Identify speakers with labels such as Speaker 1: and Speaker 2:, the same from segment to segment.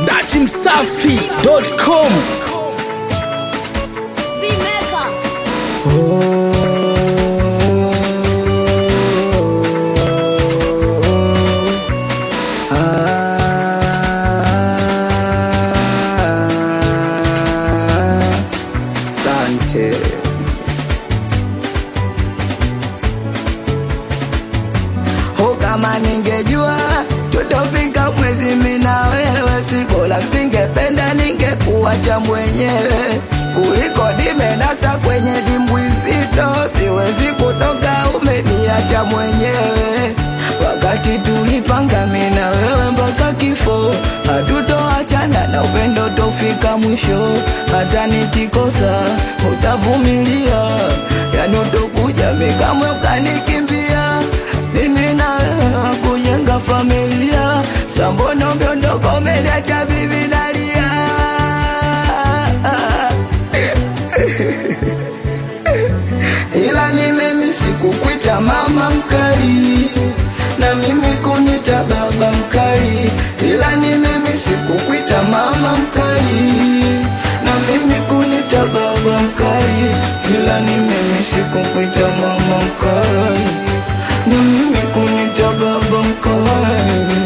Speaker 1: dachimsafi.com
Speaker 2: Vimeka. Sante. Ho, kama ningejua tutofika mwezi mimi na wewe, sikola singependa ningekuacha mwenyewe kuliko nimenasa kwenye dimbwi zito, siwezi kutoka, umeniacha mwenyewe wakati tulipanga mimi na wewe mpaka kifo, hatutoachana na upendo tofika mwisho. Hata nikikosa utavumilia, yani utokuja mimi kamwe ukanikimbia. Mimi na wewe kujenga familia, sambono umeondoka umeniacha bibi nalia. ila ni mimi sikukwita mama mkali na mimi kunita baba mkali, ila ni mimi sikukwita mama mkali na mimi kunita baba mkali, ila ni mimi sikukwita mama mkali na mimi kunita baba mkali.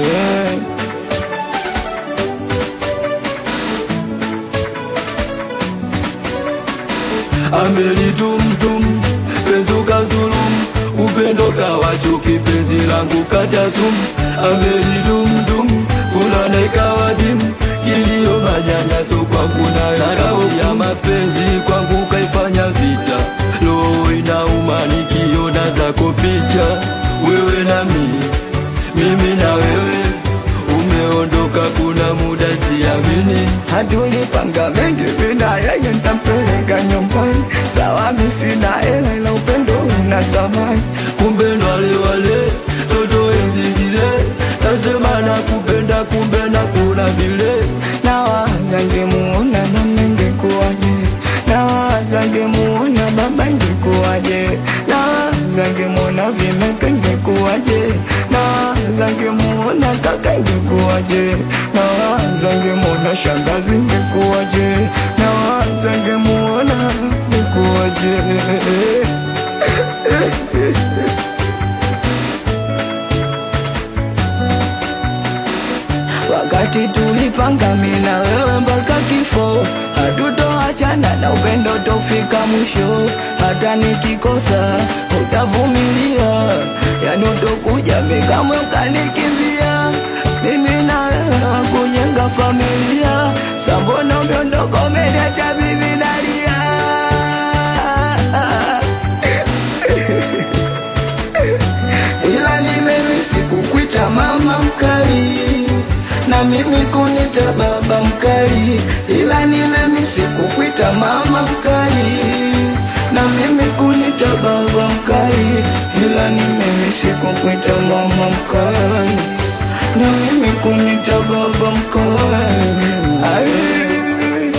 Speaker 3: amelitumtum penzuka zulum upendo kawa chuki penzi langu katasum amelitumtum fulana ikawa dimu kilio manyanyaso kwangu nayo kazi ya mapenzi kwangu kaifanya vita roho inauma nikiona zako picha wewe na mimi mimi na wewe umeondoka kuna muda siamini
Speaker 2: Hatulipanga mengi bila yeye ntampeleka nyumbani, sawa mimi sina hela ila upendo una samani.
Speaker 3: kumbe ndo wale wale toto enzi zile nasema na kupenda kumbe na kuna vile
Speaker 2: Nawaza ngemuona mama ingekuwaje, nawaza ngemuona baba ingekuwaje, nawaza ngemuona vimeka ingekuwaje, nawaza ngemuona kaka ingekuwaje, nawaza ngemuona shangazi ingekuwaje, nawaza ngemuona ingekuwaje. wakati tulipanga mimi na wewe mpaka kifo, hatutoachana na upendo tofika mwisho. Hata nikikosa utavumilia, yani utokuja mimi kamwe ukanikimbia. Mimi na wewe kujenga familia, sambona umeondoka umeniacha bibi nalia. ila ni mimi sikukwita mama mkali na mimi kunita baba mkali, ila ni mimi sikukwita mama mkali na mimi kunita baba mkali, ila ni mimi sikukwita mama mkali na mimi kunita baba mkali. Ai,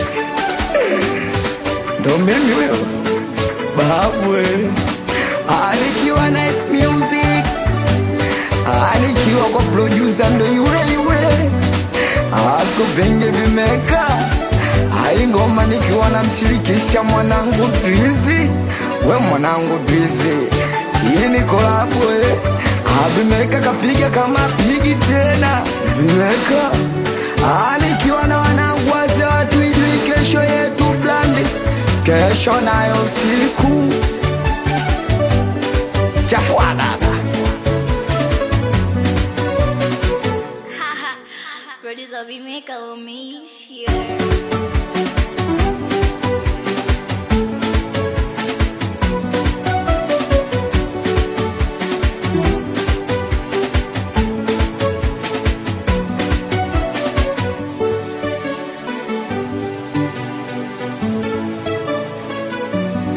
Speaker 2: ndo mimi wewe babwe alikiwa nice music alikiwa kwa producer ndo yule yule asko venge vimeka ai ngoma nikiwa namshirikisha mwanangu Drizzy we mwanangu Drizzy hii ni kolabo eh avimeka kapiga kama pigi tena vimeka alikiwa na wanangu wazee watu ijui kesho yetu blandi kesho nayo siku chafua baba
Speaker 4: Producer Vimeka umeishia.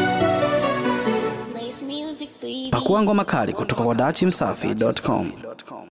Speaker 4: Lace music, baby.
Speaker 1: pakua ngoma kali kutoka kwa dachimsafi.com